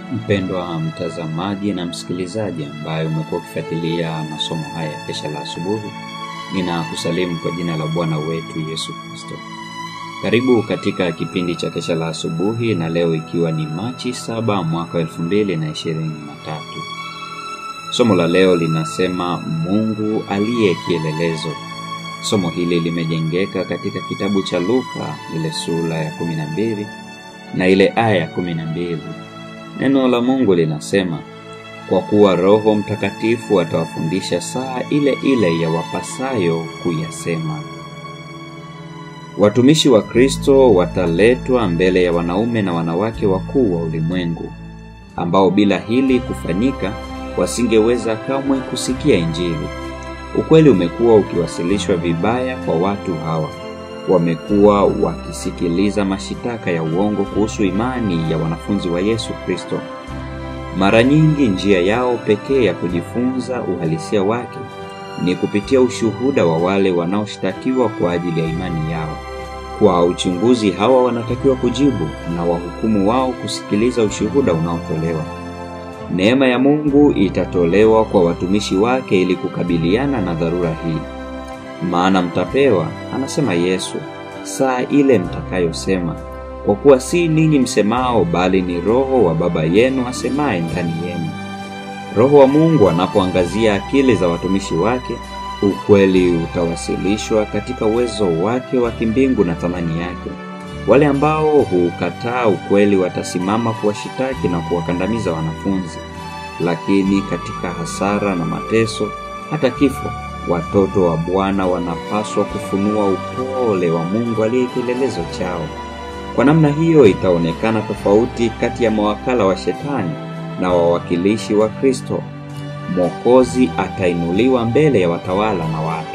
Mpendwa mtazamaji na msikilizaji ambaye umekuwa ukifuatilia masomo haya ya kesha la asubuhi, ninakusalimu kwa jina la Bwana wetu Yesu Kristo. Karibu katika kipindi cha kesha la asubuhi, na leo ikiwa ni Machi saba mwaka elfu mbili na ishirini na tatu. Somo la leo linasema Mungu aliye kielelezo. Somo hili limejengeka katika kitabu cha Luka ile sura ya kumi na mbili na ile aya ya kumi na mbili. Neno la Mungu linasema, kwa kuwa Roho Mtakatifu atawafundisha saa ile ile ya wapasayo kuyasema. Watumishi wa Kristo wataletwa mbele ya wanaume na wanawake wakuu wa ulimwengu, ambao bila hili kufanyika wasingeweza kamwe kusikia Injili. Ukweli umekuwa ukiwasilishwa vibaya kwa watu hawa. Wamekuwa wakisikiliza mashitaka ya uongo kuhusu imani ya wanafunzi wa Yesu Kristo. Mara nyingi njia yao pekee ya kujifunza uhalisia wake ni kupitia ushuhuda wa wale wanaoshtakiwa kwa ajili ya imani yao. Kwa uchunguzi, hawa wanatakiwa kujibu na wahukumu wao kusikiliza ushuhuda unaotolewa. Neema ya Mungu itatolewa kwa watumishi wake ili kukabiliana na dharura hii. Maana mtapewa, anasema Yesu, saa ile mtakayosema, kwa kuwa si ninyi msemao, bali ni Roho wa Baba yenu asemaye ndani yenu. Roho wa Mungu anapoangazia akili za watumishi wake, ukweli utawasilishwa katika uwezo wake wa kimbingu na thamani yake. Wale ambao huukataa ukweli watasimama kuwashitaki na kuwakandamiza wanafunzi, lakini katika hasara na mateso, hata kifo, watoto wa Bwana wanapaswa kufunua upole wa Mungu aliye kielelezo chao. Kwa namna hiyo, itaonekana tofauti kati ya mawakala wa Shetani na wawakilishi wa Kristo. Mwokozi atainuliwa mbele ya watawala na watu.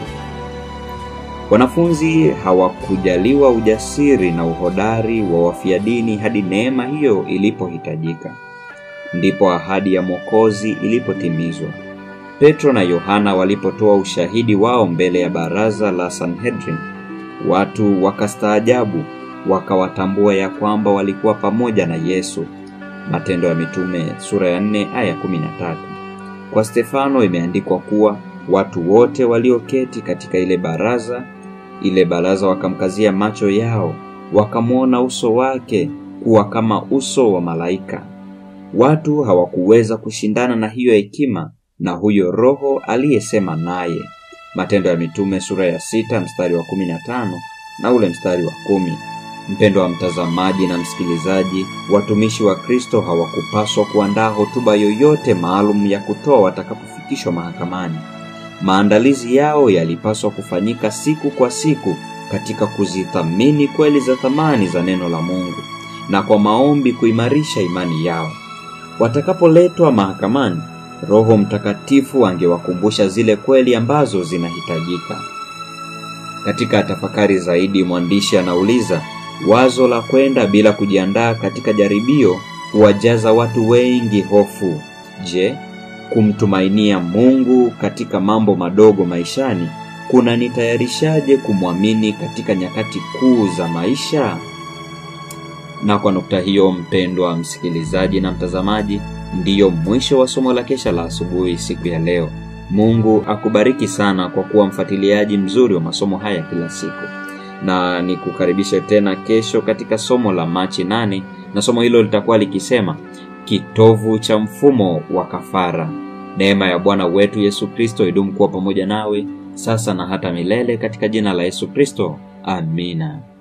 Wanafunzi hawakujaliwa ujasiri na uhodari wa wafia dini hadi neema hiyo ilipohitajika. Ndipo ahadi ya Mwokozi ilipotimizwa. Petro na Yohana walipotoa ushahidi wao mbele ya baraza la Sanhedrin, watu wakastaajabu, wakawatambua ya kwamba walikuwa pamoja na Yesu. Matendo ya Mitume sura ya 4 aya 13. Kwa Stefano imeandikwa kuwa watu wote walioketi katika ile baraza ile baraza wakamkazia macho yao, wakamwona uso wake kuwa kama uso wa malaika. Watu hawakuweza kushindana na hiyo hekima na huyo Roho aliyesema naye. Matendo ya Mitume sura ya sita mstari wa kumi na tano na ule mstari wa kumi. Mpendo wa mtazamaji na msikilizaji, watumishi wa Kristo hawakupaswa kuandaa hotuba yoyote maalum ya kutoa watakapofikishwa mahakamani. Maandalizi yao yalipaswa kufanyika siku kwa siku katika kuzithamini kweli za thamani za neno la Mungu na kwa maombi kuimarisha imani yao. Watakapoletwa mahakamani, Roho Mtakatifu angewakumbusha zile kweli ambazo zinahitajika. Katika tafakari zaidi, mwandishi anauliza, wazo la kwenda bila kujiandaa katika jaribio huwajaza watu wengi hofu. Je, kumtumainia Mungu katika mambo madogo maishani kunanitayarishaje kumwamini katika nyakati kuu za maisha? Na kwa nukta hiyo, mpendwa msikilizaji na mtazamaji, ndiyo mwisho wa somo la kesha la asubuhi siku ya leo. Mungu akubariki sana kwa kuwa mfuatiliaji mzuri wa masomo haya kila siku, na nikukaribishe tena kesho katika somo la Machi nane, na somo hilo litakuwa likisema kitovu cha mfumo wa kafara. Neema ya Bwana wetu Yesu Kristo idumu kuwa pamoja nawe sasa na hata milele, katika jina la Yesu Kristo, amina.